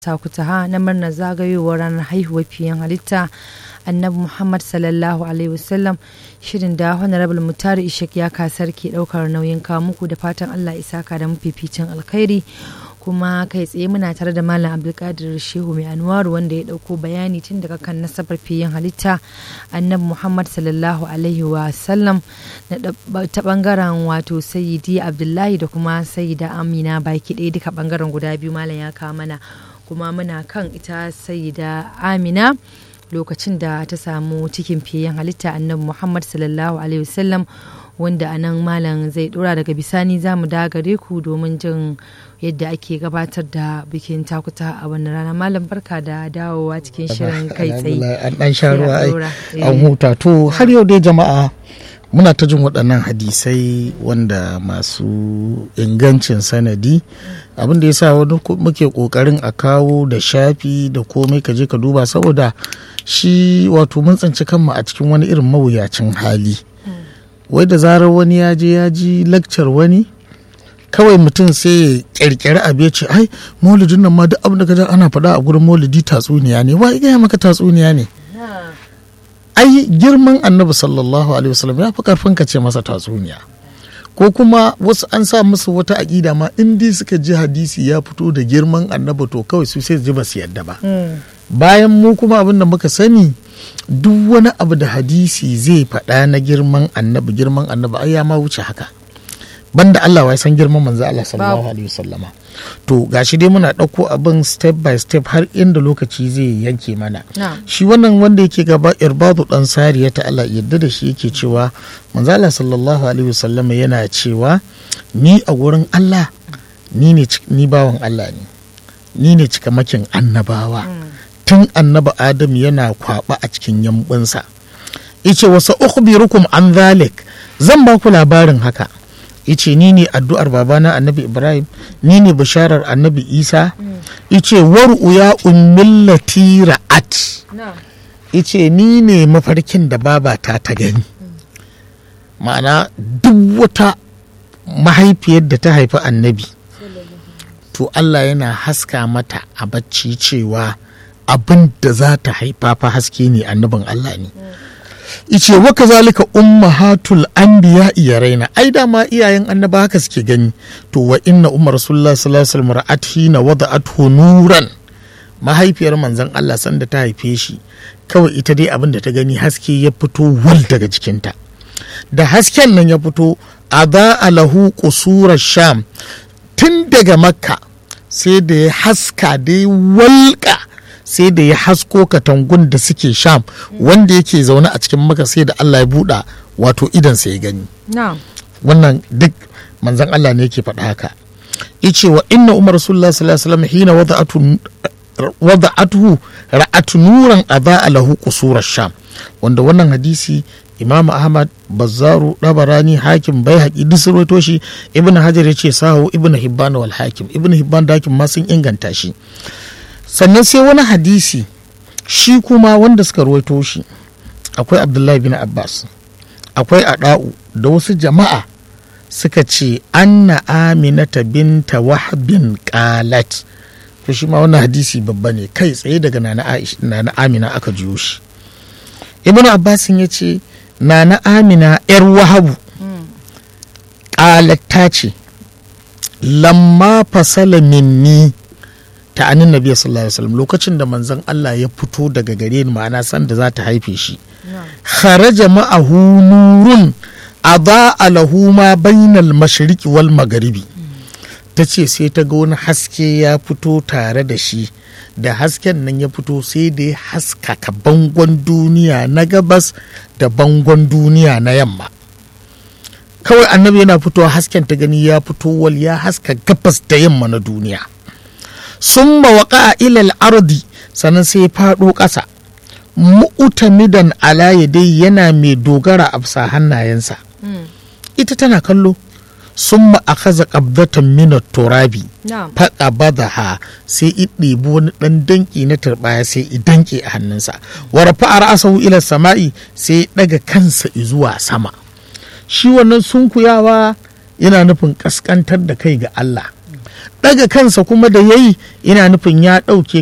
takutaha na murnar zagayowar ranar haihuwar fiyen halitta annabi muhammad sallallahu alaihi wasallam shirin da honorable mutari ishak ya kasar ke daukar nauyin muku da fatan allah isaka da mafificin alkhairi kuma kai tsaye muna tare da malam abdulkadir shehu mai anwaru wanda ya dauko bayani tun daga kan nasabar fiyen halitta annabi muhammad sallallahu alaihi wasallam ta bangaren wato sayyidi abdullahi da kuma sayyida amina baki ɗaya duka bangaren guda biyu malam ya kawo mana kuma muna kan ita sayyida amina lokacin da ta samu cikin fiyen halitta annabi muhammad sallallahu alaihi wasallam wanda a nan malam zai dora daga bisani za mu gare ku domin jin yadda ake gabatar da bikin takuta a wannan rana malam barka da dawowa cikin shirin kai tsaye an dan sha ruwa an huta to har yau dai jama'a muna ta jin waɗannan hadisai wanda masu ingancin sanadi abin da ya sa wani muke ƙoƙarin a kawo da shafi da komai ka je ka duba saboda shi wato mun tsinci kanmu a cikin wani irin mawuyacin hali wai da zarar wani ya je ya ji lakcar wani kawai mutum sai ya kirkiri abu ya ce ai maulidin nan ma duk abin da ka ana faɗa a gurin maulidi tatsuniya ne wai gaya maka tatsuniya ne ai girman annabi sallallahu alaihi wasallam ya fi karfin ka ce masa tatsuniya ko kuma wasu an sa musu wata aƙida ma in dai suka ji hadisi ya fito da girman annabi to kawai su sai ji ba su yadda ba bayan mu kuma abin da muka sani duk wani abu da hadisi zai faɗa na girman annabi girman annabi ai ya ma wuce haka banda Allah wai san girman manzo Allah sallallahu alaihi wasallama to gashi dai muna ɗauko abin step by step har inda lokaci zai yanke mana shi wannan wanda yake gaba irbadu dan sariya ta Allah yadda da shi yake cewa manzo Allah sallallahu alaihi wasallama yana cewa ni a gurin Allah ni ne ni bawan Allah ne ni ne cikamakin annabawa tun annaba Adam yana kwaba a cikin yambunsa yace wasa ukhbirukum an zalik zan ba ku labarin haka ice ni ne addu'ar babana annabi ibrahim ni ne bisharar annabi isa ice waru ya ummillati ra'at ice ni ne mafarkin da babata ta gani ma'ana duk wata mahaifiyar da ta haifi annabi to allah yana haska mata a bacci cewa abin da za ta haifa fa haske ne annabin allah ne ice wa kazalika ummahatul anbiya iya raina ai dama iyayen annaba haka suke gani to wa inna umar rasulullah sallallahu alaihi wasallam ra'at hina wada'athu nuran mahaifiyar manzon Allah sanda ta haife shi kawai ita dai abin da ta gani haske ya fito wal daga jikinta da hasken nan ya fito ada alahu qusurar sham tun daga makka sai da ya haska dai walƙa sai da ya hasko katangun da suke sham wanda yake zaune a cikin maka sai da Allah ya buɗa wato idansa ya gani wannan duk manzan Allah ne yake faɗa haka yace wa inna umar rasulullah sallallahu alaihi wasallam hina wada'atu wada'atuhu ra'atu nuran adha lahu qusurar sham wanda wannan hadisi imam ahmad bazzaru dabarani hakim bai haƙi duk sun shi ibn hajar ya ce sahu ibn hibban wal hakim ibn hibban da hakim ma sun inganta shi sannan sai wani hadisi shi kuma wanda suka ruwaito shi akwai abdullahi bin abbas akwai ada'u da wasu jama'a suka ce anna aminata binta wahbin qalat to shi ma wannan hadisi babba ne kai tsaye daga nana nana amina aka jiyo shi ibnu abbas ya ce nana amina yar wahabu qalat ta ce lamma fasala minni ta anin nabiya sallallahu alaihi wasallam lokacin da manzon Allah ya fito daga gare ni ma'ana san da za ta haife shi kharaja ma'ahu nurun ada lahu ma bainal mashriqi wal magharibi ta ce sai ta ga wani haske ya fito tare da shi da hasken nan ya fito sai da ya haskaka bangon duniya na gabas da bangon duniya na yamma kawai annabi yana fitowa hasken ta gani ya fito wal ya haska gabas da yamma na duniya sun mawaƙa ilal ardi sannan sai faɗo ƙasa mu'utamidan ala dai yana mai dogara a bisa hannayensa ita tana kallo sun ma'akaza ƙabdatan minat turabi faɗa badaha sai i ɗebi wani ɗan danƙi na turɓaya sai i danƙe a hannunsa wara fa'ar asahu ila sama'i sai ɗaga kansa zuwa sama shi wannan sunkuyawa yana nufin ƙasƙantar da kai ga Allah ɗaga kansa kuma da yayi ina nufin ya ɗauke